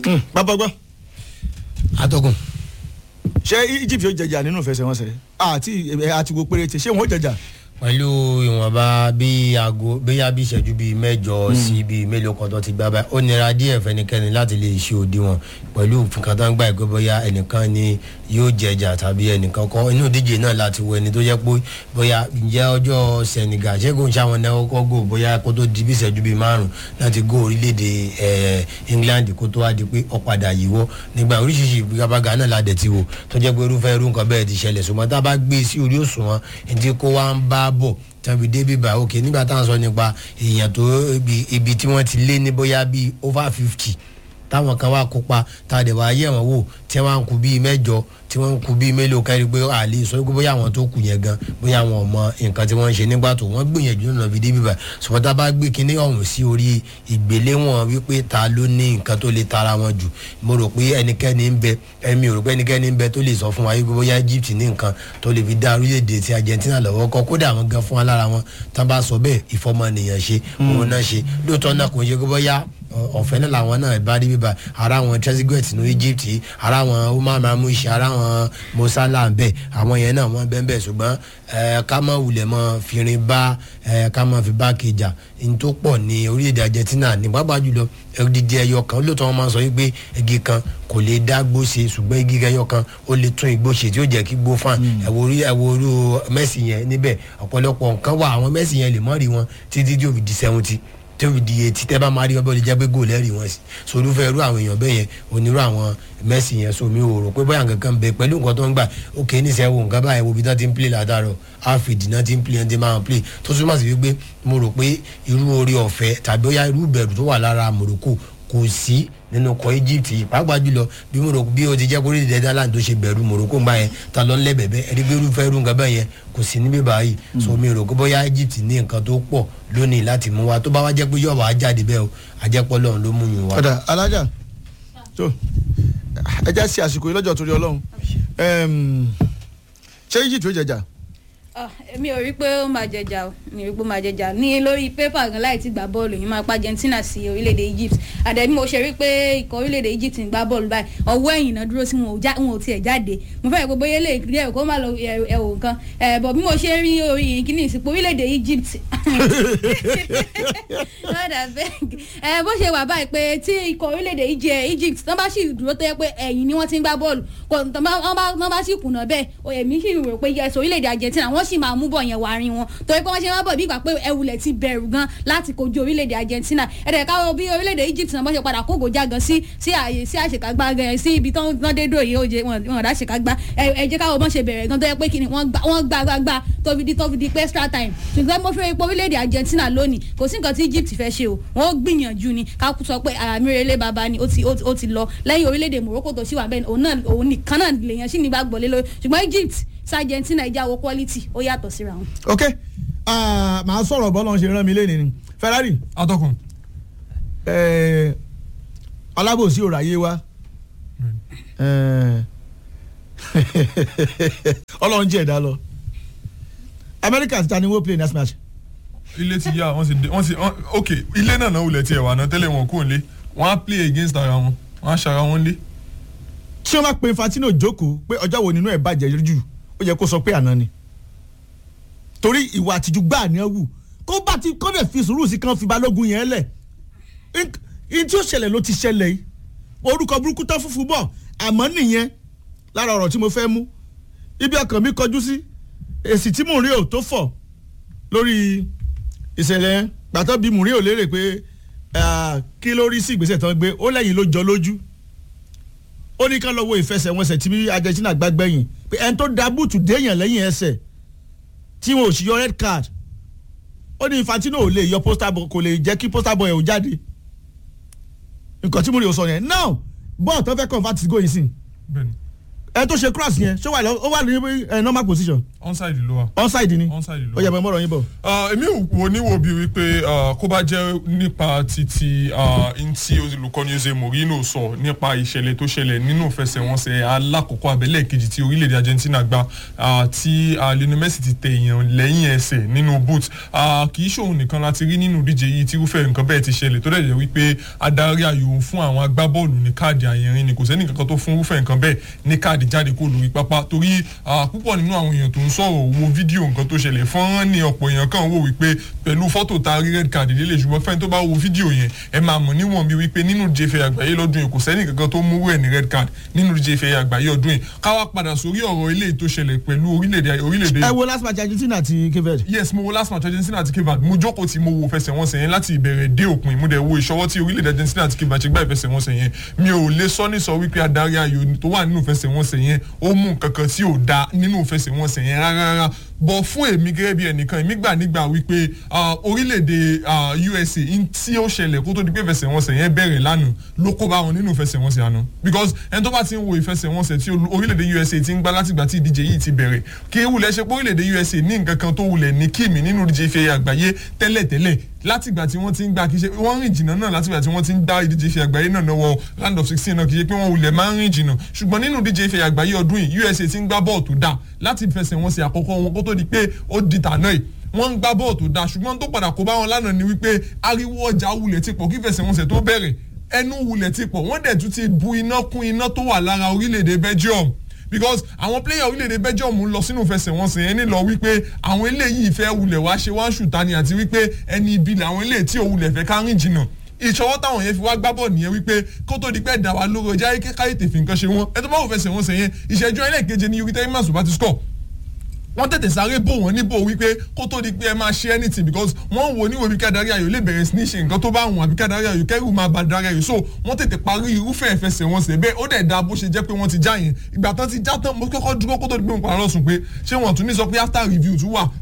bàbá gbọ́ atọ́kùn ṣé Egypt yóò jẹjà nínú ìfẹsẹ̀wọnsẹ̀ àti àti wo péréte ṣé wọn ó jẹjà pẹ̀lú ìwọ̀nba bí aago bóyá bí ìṣẹ́jú bíi mẹ́jọ sí bíi mélòó kan tó ti gbá báyìí ó nira díẹ̀ fẹ́nikẹ́ni láti lè ṣe òdiwọ̀n pẹ̀lú nǹkan tó ń gbà pé bóyá ẹnìkan ni yóò jẹjà tàbí ẹnìkan kan inú ìdíje náà láti wo ẹni tó jẹ́ pé bóyá ǹjẹ́ ọjọ́ Senegal ṣé kò ń ṣàwọn náà kọ́ gò bóyá kó tó di bí ìṣẹ́jú bíi márùn láti gò orílẹ̀-èdè England kó tó wá di pé ó padà yíwọ́ nígbà oríṣiríṣi ìgbàgbàgà náà la dẹ̀ ti wò tó jẹ́ pé irúfẹ́ irú nǹkan bẹ́ẹ̀ ti ṣẹlẹ̀ ṣùgbọ́n tá a bá gbé sí orí òṣùwọ̀n ẹni kó wá ń bá bọ̀ tàbí débi bá òkè nígbà táwọn sọ nípa èèyàn tó ibi tí wọ́n ti lé ní bóyá bíi over fifty táwọn kan wá kópa tá a dẹ̀ wá yẹ̀ wọ́n wò tí wọ́n ń kú bíi mẹ́jọ tí wọ́n ń kú bíi mélòó kárí pé a lè sọ pé bóyá àwọn tó kù yẹn gan bóyá àwọn ọmọ nǹkan tí wọ́n ń ṣe nígbà tó wọ́n gbìyànjú náà fi débi bá ṣùgbọ́n tá a bá gbé kinní ọ̀hún sí orí ìgbéléwọ̀n wípé ta ló ní nǹkan tó lè tara wọn jù mo rò pé ẹnikẹ́ni ń bẹ ẹ̀mí ò rò pé ẹnikẹ́ni ń bẹ tó lè sọ fún wa wípé bóyá Egypt ní nǹkan tó lè fi dá orílẹ̀-èdè ti Argentina lọ́wọ́ kọ́ kódà àwọn gan fún wa lára wọn tá a bá sọ bẹ́ẹ̀ ìfọmọnìyàn ṣe òun náà ṣe lóòótọ́ náà kò ń ṣe pé bóyá ọ̀fẹ́ náà làwọn náà bá rí bíbá ara wọn trezeguet ní Egypt ara wọn Umar Marmoush ara wọn Mosala bẹ́ẹ̀ àwọn yẹn náà wọ́n bẹ́ẹ̀ bẹ́ẹ̀ ṣùgbọ́n ká má wulẹ̀ mọ́ fìrin bá ká má fi bá kejì ní tó pọ̀ ní orílẹ̀-èdè Argentina ní pápá jùlọ odidi ẹyọ kan lóòótọ́ wọn máa sọ wípé igi kan kò lè dá gbó ṣe ṣùgbọ́n igi ẹyọ kan ó lè tún igbó ṣe tí ó jẹ́ kí gbó fàn ẹ̀wọ̀ orú Messi yẹn níbẹ̀ ọ̀pọ̀lọpọ̀ nǹkan wà àwọn Messi yẹn lè mọ́ rí wọn títí tí ó fi di seventy tí ó fi di etí tẹ́ bá máa rí wọn bẹ́ẹ̀ lè jẹ́ pé góòlù ẹ̀rí wọn sí so olúfẹ́ irú àwọn èèyàn bẹ́ẹ̀ yẹn onírú àwọn Messi yẹn so mi ò rò pé bóyá nǹkan kan bẹ pẹ̀lú nǹkan tó ń gbà ókè níṣẹ́ wo nǹkan báyìí wo bí wọ́n ti ń play látàrọ̀ alfred náà ti ń play ẹni tí máa ń play tó túmọ̀ sí wípé mo rò pé irú orí ọ̀fẹ́ tàbí bóyá irú ìbẹ̀rù tó wà lára Morocco kò sí nínú kọ Egypt pàápàá jùlọ bí Morocco bí o ti jẹ́ kórìí dẹ́dá láti tó ṣe bẹ̀rù Morocco ń bá yẹn ta lọ ńlẹ̀ bẹ̀bẹ̀ ẹni pé irúfẹ́ irú nǹkan bẹ́ẹ̀ yẹn kò sí níbí báyìí so mi rò pé bóyá Egypt ní nǹkan tó pọ̀ lónìí láti mú wa tó bá wá jẹ́ pé yọ̀ọ̀ wá jáde bẹ́ẹ̀ o àjẹpọ̀ lọ́run ló mú yín wá. ọ̀dà alájà tó ẹ já sí àsìkò yìí lọ́jọ́ torí Ọlọ́run ṣé Egypt ó jẹjà mi ò rí pé ó máa jẹjà o mi ò rí pé ó máa jẹjà ní lórí pépà gan láì ti gbà bọ́ọ̀lù yìí máa pa Argentina sí orílẹ̀-èdè Egypt àdẹ̀bí mo ṣe rí pé ikọ̀ orílẹ̀-èdè Egypt ń gbá bọ́ọ̀lù báyìí ọwọ́ ẹ̀yìn náà dúró sí wọn ò tiẹ̀ jáde mo fẹ́ pé bóyá lè rí ẹ̀rọ kó má lọ ẹ̀wò nǹkan bọ̀ bí mo ṣe rí orí kíní ìsìnkú orílẹ̀-èdè Egypt bó ṣe wà báyìí pé tí ikọ̀ orílẹ̀-èdè Egypt tán bá sì dúró tó yẹ pé ẹ̀yìn ni wọ́n ti ń gbá bọ́ọ̀lù tán bá sì kùnà bẹ́ẹ̀ èmi sì rò pé yẹsọ orílẹ̀-èdè Argentina wọ́n sì máa mú bọ̀ yẹn wá rin wọn torí pé wọ́n ṣe máa bọ̀ bí ìgbà pé ẹwùlẹ̀ ti bẹ̀rù gan láti kojú orílẹ̀-èdè Argentina ẹ̀rẹ̀ káwọ́ bí orílẹ̀-èdè Egypt náà wọ́n ṣe padà kógo já gan sí sí àyè sí àṣekágbá gan sí ibi tán dé dò yìí oje wọn ọ̀dà àṣekágbá ẹ jẹ́ káwọ́ bọ́n ṣe bẹ̀rẹ̀ gan tó yẹ pé kí ni wọ́n gbá gbá gbá tó fi di tó fi di pé extra time ṣùgbọ́n mo fẹ́ ipò orílẹ̀-èdè Argentina lónìí kò sí nǹkan tí Egypt fẹ́ ṣe o wọ́n gbìyànjú ni ká sọ pé àmìrèlé baba ni ó ti lọ lẹ́yìn orílẹ̀-èdè Morocco tó ṣì wà bẹ́ẹ̀ òun nìkan náà lèèyàn sì nígbàgbọ́ lé lórí ṣùgbọ́n Egypt sí Argentina ìjà wo quality ó yàtọ̀ síra wọn. ok màá sọ̀rọ̀ bọ́lá ń ṣe rán mi lẹ́nu ni Ferrari. atọ́kùn. alábòsí ò ráyé wá ọlọ́run jẹ́ ẹ̀dá lọ America ti ta ni wọ́n play next match. ilé ti yá wọ́n sì dé wọ́n sì ok ilé náà náà wulẹ̀ tiẹ̀ wà náà tẹ́lẹ̀ wọn kò ń lé wọ́n á play against ara wọn wọ́n á ṣara wọn lé. tí wọ́n bá pe Infantino jókòó pé ọjọ́ wo nínú ẹ̀ bàjẹ́ jù ó yẹ kó sọ pé àná ni torí ìwà àtijú gbáà ni ẹ wù kó bá ti kó dẹ̀ fi sùúrù sí kan fi balógun yẹn lẹ̀ in tí ó ṣẹlẹ̀ ló ti ṣẹlẹ̀ yìí orúkọ burúkú tán fúnfún bọ̀ àmọ́ nìyẹn lára ọ̀rọ̀ tí mo fẹ́ mú ibi ọkàn mi kọjú sí èsì tí mò ń rí ò tó fọ̀ lórí ìṣẹ̀lẹ̀ yẹn gbàtọ́ bí mò ń rí ò lérè pé kí ló rí sí ìgbésẹ̀ tán gbé ó lẹ́yìn ló jọ lójú ó ní ká lọ wo ìfẹsẹ̀wọnsẹ̀ tí Argentina gbàgbẹ́yìn pé ẹni tó da búùtù déèyàn lẹ́yìn ẹsẹ̀ tí wọn ò sì yọ red card ó ní Infantino ò lè yọ poster boy kò lè jẹ́ kí poster boy ẹ̀ ò jáde nǹkan tí mo lè sọ yẹn now bọ́ọ̀ tó fẹ́ convert sí goyin sin ẹ tó ṣe cross yẹn ṣé wà lọ ó wà ní ẹ, normal position onside ló wà. onside ni Onside ló ó yẹ mọ mọ́rọ̀ yín bọ̀. Ah, èmi wò níwò bíi wípé ah, kó bá jẹ́ nípa títí ntí olùkọ́ni Jose Mourinho sọ nípa ìṣẹ̀lẹ̀ tó ṣẹlẹ̀ nínú ìfẹsẹ̀wọnsẹ̀ alákọ̀ọ́kọ́ abẹ́lẹ̀ kejì tí orílẹ̀-èdè Argentina gba ah, tí ah, Lionel Messi ti tẹ èèyàn lẹ́yìn ẹsẹ̀ nínú boot Ah, kì í ṣòun nìkan láti rí nínú ìdíje yìí tí irúfẹ́ nǹkan bẹ́ẹ̀ ti ṣẹlẹ̀ tó dẹ̀ jẹ́ wípé adarí ayò fún àwọn agbábọ́ọ̀lù ní káàdì àyẹ̀rin ni kò sẹ́ni kankan tó fún irúfẹ́ nǹkan bẹ́ẹ̀ ní káàdì jáde kó lórí pápá torí ah, púpọ̀ nínú àwọn èèyàn tó ń sọ̀rọ̀ wo fídíò nǹkan tó ṣẹlẹ̀ fọ́nrán ni ọ̀pọ̀ èèyàn kan wò wípé pẹ̀lú fọ́tò ta rí red card lélẹ̀ ṣùgbọ́n fẹ́ni tó bá wo fídíò yẹn ẹ máa mọ̀ níwọ̀n bí wípé nínú jẹ́fẹ̀ àgbáyé lọ́dún yìí kò sẹ́ni kankan tó mú rẹ̀ ní red card nínú jẹ́fẹ̀ àgbáyé ọdún yìí káwá padà sórí ọ̀rọ̀ ilé tó ṣẹlẹ̀ pẹ̀lú orílẹ̀-èdè orílẹ̀-èdè ẹ wo last match Argentina àti Cape Verde. yes mo wo last match Argentina àti Cape Verde mo jókòó tí mo wo fẹsẹ̀wọnsẹ̀ yẹn láti ìbẹ̀rẹ̀ dé òpin mo dẹ̀ wo ìṣọwọ́ tí orílẹ̀-èdè Argentina àti Cape Verde ṣe gbá ìfẹsẹ̀wọnsẹ̀ yẹn mi ò lè sọ ní sọ wípé adarí ayò tó wà nínú ìfẹsẹ̀wọnsẹ̀ yẹn ó mú nǹkan kan tí ò da nínú ìfẹsẹ̀wọnsẹ̀ yẹn rárá rárá bọ̀ fún èmi gẹ́gẹ́ bí ẹnìkan èmi gbà nígbà wípé ah, orílẹ̀-èdè ah, USA in tí ó ṣẹlẹ̀ kó tó di pé ìfẹsẹ̀wọnsẹ̀ yẹn bẹ̀rẹ̀ lánàá ló kó bá wọn nínú ìfẹsẹ̀wọnsẹ̀ àná because ẹni tó bá ti ń wo ìfẹsẹ̀wọnsẹ̀ tí olú- orílẹ̀-èdè USA ti ń gbá látìgbà tí ìdíje yìí ti bẹ̀rẹ̀ kí wulẹ̀ ṣe pé orílẹ̀-èdè USA ní nǹkan kan tó wulẹ̀ ní kíìmì nínú ìdíje ife àgbáyé tẹ́lẹ̀tẹ́lẹ̀ látìgbà tí wọ́n ti ń gbá kí ṣe wọ́n rìn jìnnà náà látìgbà tí wọ́n ti ń dá ìdíje ife àgbáyé náà náà wọ round of sixteen náà kì í ṣe pé wọ́n wulẹ̀ máa ń rìn jìnnà ṣùgbọ́n nínú ìdíje ife àgbáyé ọdún yìí USA ti ń gbá bọ́ọ̀ tó dáa láti fẹsẹ̀ wọn sí àkọ́kọ́ wọn kó tó di pé ó di tàná yìí wọ́n ń gbá bọ́ọ̀ tó dáa ṣùgbọ́n tó padà kó bá wọn lánàá ni wípé ariwo ọjà wulẹ̀ ti pọ̀ kí fẹsẹ̀wọnsẹ̀ tó bẹ̀rẹ̀ ẹnu wulẹ̀ ti pọ̀ wọ́n dẹ̀ tún ti bu iná kún iná tó wà lára orílẹ̀-èdè Belgium because àwọn player orílẹ̀-èdè Belgium ń lọ sínú ìfẹsẹ̀wọnsẹ̀ yẹn nílọ wípé àwọn eléyìí fẹ́ wulẹ̀ wá ṣe wá ṣùtá ni àti wípé ẹni ibi làwọn eléyìí tí ò wulẹ̀ fẹ́ ká rìn jìnnà ìṣọwọ́ táwọn yẹn fi wá gbá bọ̀ nìyẹn wípé kó tó di pẹ́ dà wá lóró ọjà káyé tèfì nǹkan ṣe wọ́n ẹ tó bá wò fẹsẹ̀ wọn sẹ̀ yẹn ìṣẹ́jú ẹlẹ́ẹ̀keje ni yorùbá tẹ́lẹ̀ bá ti score wọ́n tètè sáré bò wọ́n níbò wípé kó tó di pé ẹ máa ṣe anything because wọ́n wò níwò bí kádàrí ayò lè bẹ̀rẹ̀ sí ní ṣe nǹkan tó bá wọn àbí kádàrí ayò kẹ́rù máa bá darí ayò so wọ́n tètè parí irúfẹ́ ìfẹsẹ̀wọnsẹ̀ bẹ́ẹ̀ ó dẹ̀ da bó ṣe jẹ́ pé wọ́n ti já yẹn ìgbà tán ti já tán mo kọ́kọ́ dúró kó tó di pé mo padà lọ sùn pé ṣé wọ́n tún ní sọ pé after review tún wà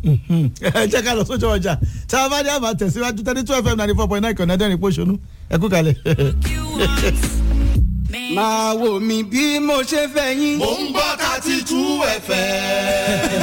ẹ jẹ́ ká lọ sójú ọjà tí a bá dé àbá tẹ̀síwájú thirty two fm ninety four point nine kọ̀ọ̀nà dẹ́rìn pọ̀ṣọ́nù ẹ kú kalẹ̀. máa wò mí bí mo ṣe fẹ́ yín. Mo ń gbọ́ thirty two ẹ̀fẹ̀.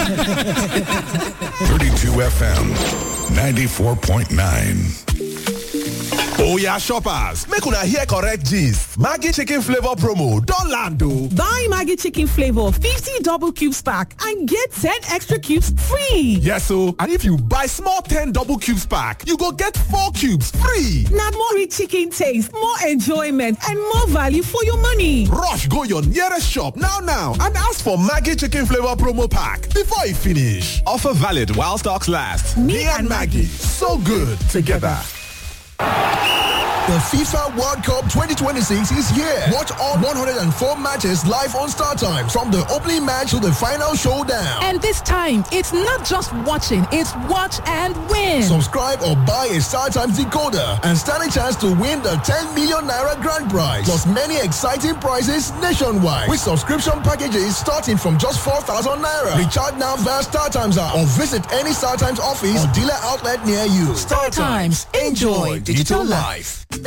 32 FM 94.9. Oya shoppers, make una hear correct gist. Maggi chicken flavor promo don land o. Buy Maggie Chicken Flavor 50 double cubes pack and get 10 extra cubes free. Yes o, and if you buy small 10 double cubes pack, you go get 4 cubes free. Now more rich chicken taste, more enjoyment, and more value for your money. Rush go your nearest shop now now and ask for Maggi chicken flavor promo pack before e finish. Offer valid while stocks last. Me, and Maggie, so good together. The FIFA World Cup 2026 is here. Watch all 104 matches live on Star Times from the opening match to the final showdown. And this time, it's not just watching, it's watch and win. Subscribe or buy a Star Times decoder and stand a chance to win the 10 million naira grand prize plus many exciting prizes nationwide with subscription packages starting from just 4,000 naira. Recharge now via Star Times app or visit any Star Times office or dealer outlet near you. Star Times. Enjoy digital life.